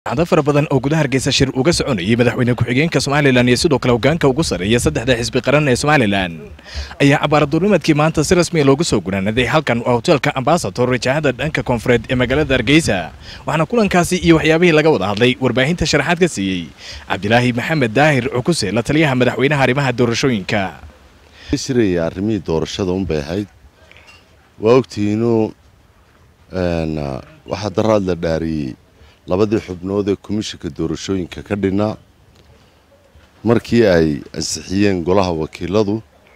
cado fara badan oo gudaha hargeysa shir uga soconayay madaxweyne ku-xigeenka somalilan iyo sidoo kale hogaanka ugu sarreeya saddexda xisbi qaran ee somalilan ayaa cabaaraduurnimadkii maanta si rasmiya loogu soo gunaanaday halkan waa hoteelka ambasador rajaahada dhanka koonfureed ee magaalada hargeysa waxaana kulankaasi iyo waxyaabihii laga wada hadlay warbaahinta sharaxaad ka siiyey cabdilaahi maxamed daahir cukuse la taliyaha madaxweynaha arrimaha doorashooyinka shiraya arrimihii doorashada unbay ahayd waa ogtihiinuu waxaa daraad la dhaariyey labadii xubnood ee komishinka doorashooyinka ka dhinaa markii ay ansixiyeen golaha wakiiladu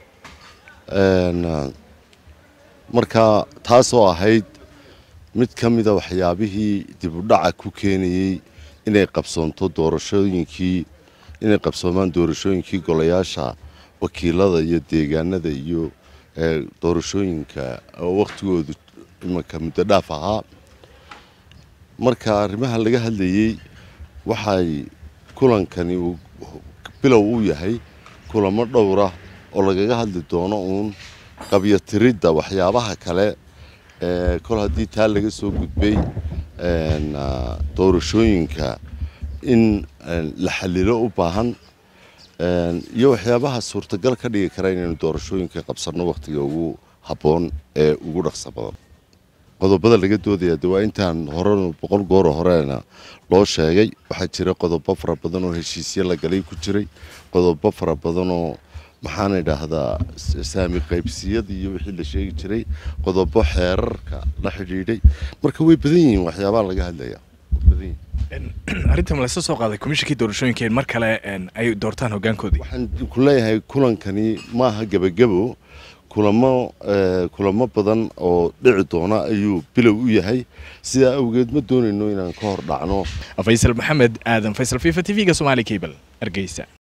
markaa taasoo ahayd mid ka mida waxyaabihii dibudhaca ku keenayey inay qabsoonto doorashooyinkii inay qabsoomaan doorashooyinkii golayaasha wakiilada iyo deegaanada iyo doorashooyinka oo wakhtigoodu imanka muddo dhaaf ahaa marka arrimaha laga hadlayey waxay kulankani uu bilow u yahay kulamo dhowra oo lagaga hadli doono uun qabyatiridda waxyaabaha kale ee kol haddii taa laga soo gudbay doorashooyinka in la xalilo u baahan iyo waxyaabaha suurtagal ka dhigi kara inaynu doorashooyinka qabsanno wakhtiga ugu habboon ee ugu dhaqso badan qodobada laga doodaya de waa intaan hore boqol gooro horeena loo sheegay waxaa jira qodobo fara badan oo heshiisyo la galay ku jiray qodobo fara badan oo maxaan idhaahdaa saami qaybsiyada iyo wixii la sheegi jiray qodobo xeerarka la xidhiidhay marka way badan yihiin waxyaabaha laga hadlaya arrintan laysa soo qaaday komishinkii doorashooyinka mar kale ay doortaan hogaankoodii waxaan ku leeyahay kulankani maaha gebagabo kulamo kulamo badan oo dhici doona ayuu bilow u yahay sidaa awgeed ma doonayno inaan ka hor dhacno faysal maxamed aadan faysal fifa t v-ga somaali cable hargeysa